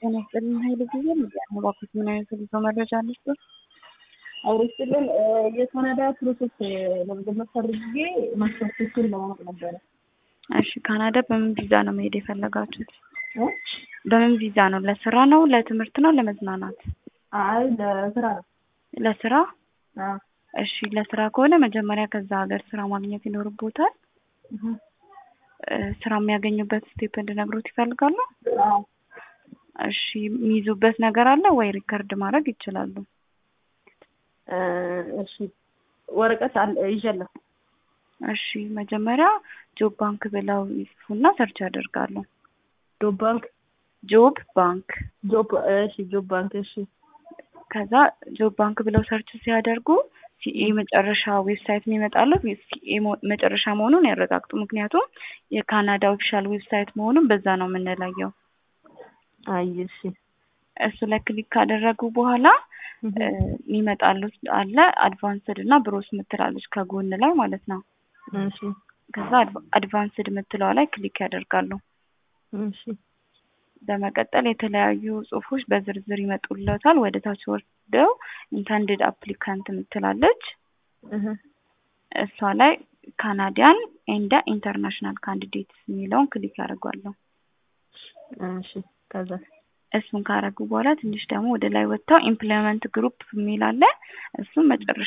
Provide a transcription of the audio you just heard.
ጤና ይስጥልን ኃይለ ጊዜ ሚዲያ ነው። እባክዎት ምን አይነት ልጆ መረጃ አለች? አውርስልን የካናዳ ፕሮሰስ ለመጀመር ፈልጌ ማስታወቂያዎችን ለማወቅ ነበረ። እሺ ካናዳ በምን ቪዛ ነው መሄድ የፈለጋችሁት? በምን ቪዛ ነው? ለስራ ነው? ለትምህርት ነው? ለመዝናናት? አይ ለስራ ነው። ለስራ? አዎ። እሺ ለስራ ከሆነ መጀመሪያ ከዛ ሀገር ስራ ማግኘት ይኖርቦታል። ስራ የሚያገኙበት ስቴፕ እንድነግሮት ይፈልጋሉ? አዎ። እሺ የሚይዙበት ነገር አለ ወይ? ሪከርድ ማድረግ ይችላሉ። እሺ ወረቀት አለ ይዣለሁ። እሺ መጀመሪያ ጆብ ባንክ ብለው ይጽፉና ሰርች ያደርጋሉ። ጆብ ባንክ ጆብ ባንክ ጆብ እሺ ጆብ ባንክ እሺ ከዛ ጆብ ባንክ ብለው ሰርች ሲያደርጉ ሲኤ መጨረሻ ዌብሳይት የሚመጣለት ሲኤ መጨረሻ መሆኑን ያረጋግጡ። ምክንያቱም የካናዳ ኦፊሻል ዌብሳይት መሆኑን በዛ ነው የምንለየው። አይ እሺ እሱ ላይ ክሊክ ካደረጉ በኋላ የሚመጣሉት አለ አድቫንስድ እና ብሮስ ምትላለች ከጎን ላይ ማለት ነው። እሺ ከዛ አድቫንስድ ምትለዋ ላይ ክሊክ ያደርጋሉ። እሺ በመቀጠል የተለያዩ ጽሁፎች በዝርዝር ይመጡለታል። ወደ ታች ወርደው ኢንተንድድ አፕሊካንት ምትላለች እሷ ላይ ካናዲያን ኤንድ ኢንተርናሽናል ካንዲዴትስ የሚለውን ክሊክ ያደርጓሉ። እሺ ከዛ እሱን ካረጉ በኋላ ትንሽ ደግሞ ወደ ላይ ወጥተው ኢምፕሎይመንት ግሩፕ የሚል አለ። እሱን መጨረሻ